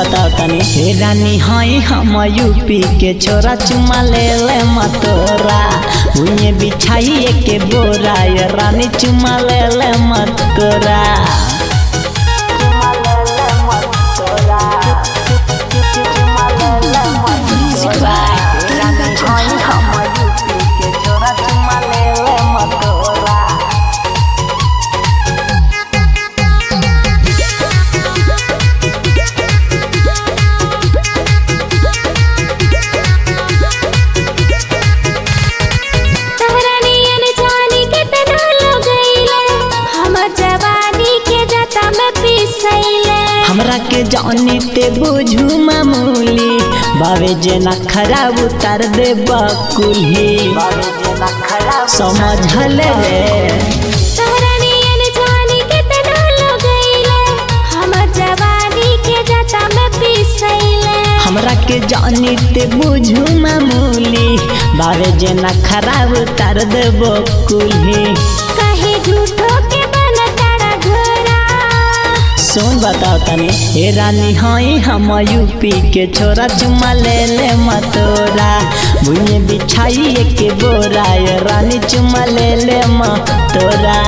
बताओ तनी हे रानी हई हम यूपी के छोरा चुमा ले ले मतोरा उन्हें बिछाई के बोरा ये रानी चुमा ले ले मतोरा Music by Ranga तहरानियन जानी के तना लगैले हमर जवानी के जता में पिसैले हमरा के जानी ते बुझू मामूली बावे जेना खराब उतार दे बकुली समझल रे तहरानियन जानी के तना लगैले हमर जवानी के जता में पिसैले हमरा के जानी ते बुझू मामूली बावे जेना खराब उतार दे बकुली कहीं झूठो के बनताड़ा घोरा सुन बताओ तनी हे रानी हई हम यूपी के छोरा चुमा ले ले मतोरा भुइए बिछाई के बोरा ये रानी चुमा ले ले मतोरा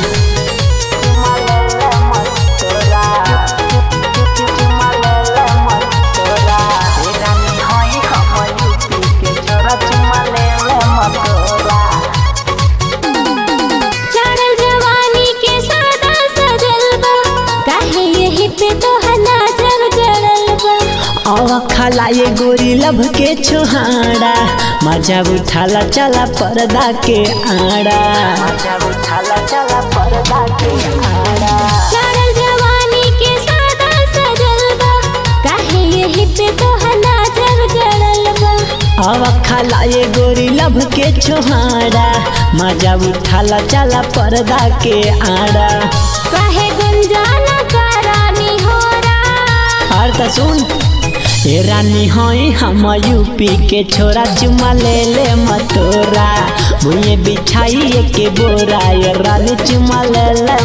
चढ़ल जवानी के सादा सजल बा काहे यही पे तो नजर गड़ल बा आवा खाला ये गोरी लभ के छोहाड़ा मजा उठाला चला पर्दा के आड़ा चढ़ल जवानी के सादा सजल बा काहे यही पे तो नजर गड़ल बा आवा खाला ये गोरी लभ के छोहाड़ा मजा उठाला चला पर्दा के आड़ा काहे गुंजाना करानी होरा और त सुन ए रानी हई हम यूपी के छोरा चुमा ले ले मतोरा भुइए बिछाई के बोरा ये रानी चुमा ले ले